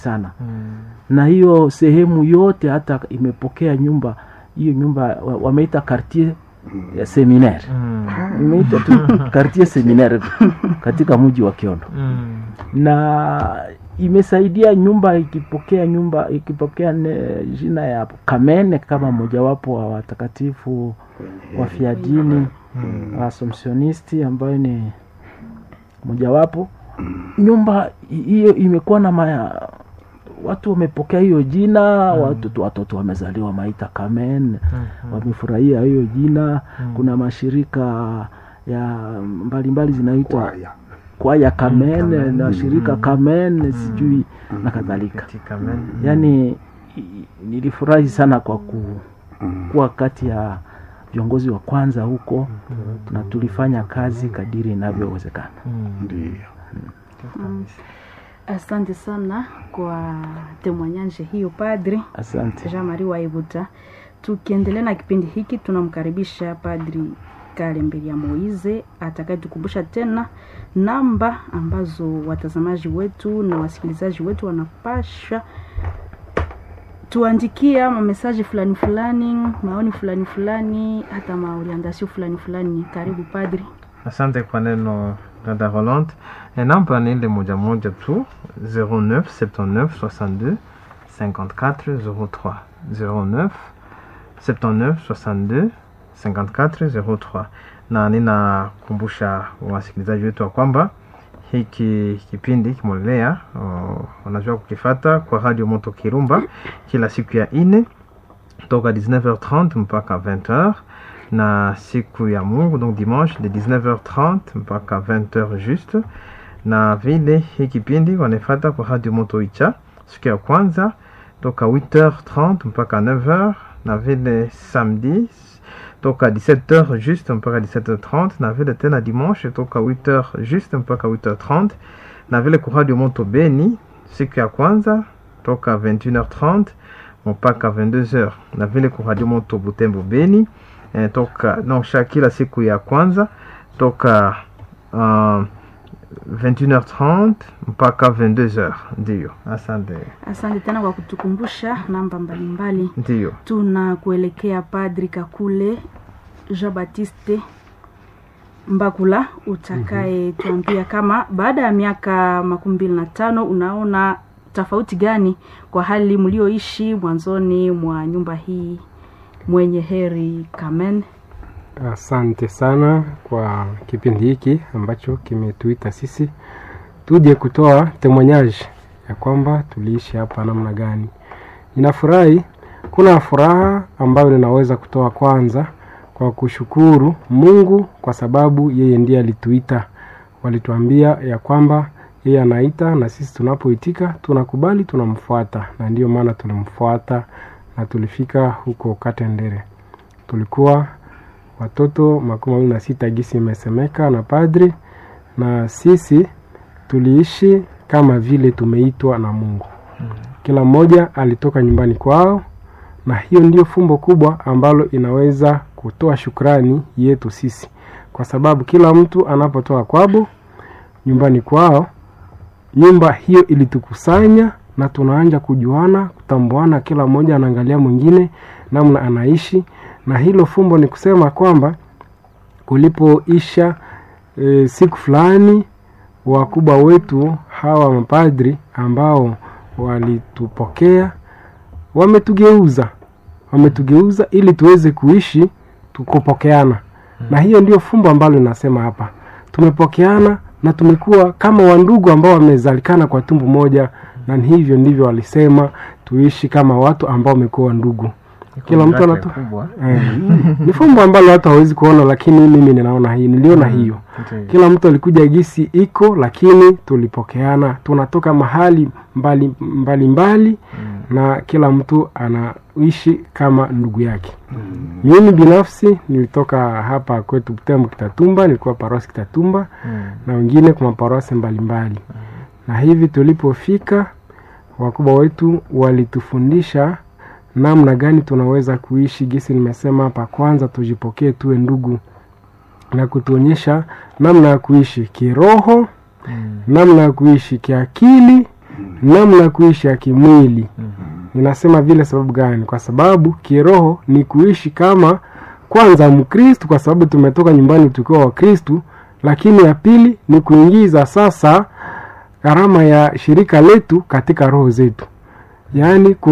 sana Mm. na hiyo sehemu yote hata imepokea nyumba hiyo nyumba wa- wameita quartier ya seminaire Mm. imeita tu quartier seminaire katika mji wa Kiondo Mm. na imesaidia nyumba ikipokea nyumba ikipokea ne, jina ya Kamene kama mojawapo wa watakatifu wafiadini Mm. Assumptionisti ambayo ni mojawapo. Nyumba hi- hiyo imekuwa na maya, watu wamepokea hiyo jina watoto, watoto wamezaliwa maita Kamen Mhm. wamefurahia hiyo jina. Mm. Kuna mashirika ya mbalimbali zinaitwa Kwaya. kwaya Kamen Kamen. na shirika Kamen sijui na kadhalika. Katika men- Yaani i- nilifurahi sana kwa ku, Mm. kuwa kati ya viongozi wa kwanza huko na tulifanya kazi kadiri inavyowezekana. Mm. Ndiyo. Kabisa. Asante sana kwa temwanyanje hiyo Padri Asante. Jean Marie Waibuta. Tukiendelea na kipindi hiki, tunamkaribisha Padri Kalemberia Moize atakayetukumbusha tena namba ambazo watazamaji wetu na wasikilizaji wetu wanapasha tuandikia mamesaji fulani fulani, maoni fulani fulani, hata maorientasio fulani fulani. Karibu Padri. asante kwa neno dada Rolande. E, namba ni ile moja moja tu 09 79 62 54 03 09 79 62 54 03 na ninakumbusha wasikilizaji wetu wa kwamba hiki kipindi kimolelea wanajua kukifata kwa radio moto kirumba kila siku ya ine toka 19h30 mpaka 20h na siku ya mungu donc dimanche de 19h30 mpaka 20h juste na vile hii kipindi wanaifata kwa radio moto icha siku ya kwanza toka 8h30 mpaka 9h na vile samedi toka 17h juste mpaka 17h30 na vile tena dimanche toka 8h juste mpaka 8h30 na vile kwa radio moto beni siku ya kwanza toka 21h30 mpaka 22h na vile kwa radio moto butembo beni eh, toka non sha kila siku ya kwanza toka uh, 21h30 mpaka 22h ndiyo asante Asante tena kwa kutukumbusha namba mbalimbali. ndiyo tuna kuelekea Padri Kakule Jean Baptiste Mbakula utakaye tuambia kama baada ya miaka makumi mbili na tano unaona tofauti gani kwa hali mlioishi mwanzoni mwa nyumba hii mwenye heri Kamen. Asante sana kwa kipindi hiki ambacho kimetuita sisi tuje kutoa temonyaji ya kwamba tuliishi hapa namna gani. Ninafurahi, kuna furaha ambayo ninaweza kutoa kwanza kwa kushukuru Mungu kwa sababu yeye ndiye alituita. Walituambia ya kwamba yeye anaita na sisi tunapoitika tunakubali, tunamfuata, na ndiyo maana tulimfuata na tulifika huko Katendere. Tulikuwa watoto makumi mawili na sita gisi imesemeka na padri, na sisi tuliishi kama vile tumeitwa na Mungu. Kila mmoja alitoka nyumbani kwao, na hiyo ndio fumbo kubwa ambalo inaweza kutoa shukrani yetu sisi, kwa sababu kila mtu anapotoka kwabo nyumbani kwao, nyumba hiyo ilitukusanya na tunaanja kujuana, kutambuana, kila mmoja anaangalia mwingine namna anaishi, na hilo fumbo ni kusema kwamba kulipoisha e, siku fulani wakubwa wetu hawa mapadri ambao walitupokea wametugeuza wametugeuza ili tuweze kuishi tukupokeana na hiyo ndio fumbo ambalo linasema hapa tumepokeana na tumekuwa kama wandugu ambao wamezalikana kwa tumbu moja na ni hivyo ndivyo walisema tuishi kama watu ambao wamekuwa wandugu Kila mtu Baraka anatoa- kubwa. Eh, ni fumbo ambalo watu hawezi kuona lakini mimi ninaona hii niliona hiyo Ndiyo. kila mtu alikuja gisi iko lakini tulipokeana tunatoka mahali mbali mbali, mbali na kila mtu anaishi kama ndugu yake mimi binafsi nilitoka hapa kwetu Butembo Kitatumba nilikuwa parosi Kitatumba Mm. na wengine kwa maparosi mbalimbali na hivi tulipofika wakubwa wetu walitufundisha namna gani tunaweza kuishi gisi nimesema hapa kwanza tujipokee tuwe ndugu na kutuonyesha namna ya kuishi kiroho Mm. namna ya kuishi kiakili namna kuishi ya kimwili ninasema vile sababu gani kwa sababu kiroho ni kuishi kama kwanza mkristu kwa sababu tumetoka nyumbani tukiwa wakristu lakini ya pili ni kuingiza sasa gharama ya shirika letu katika roho zetu yaani ku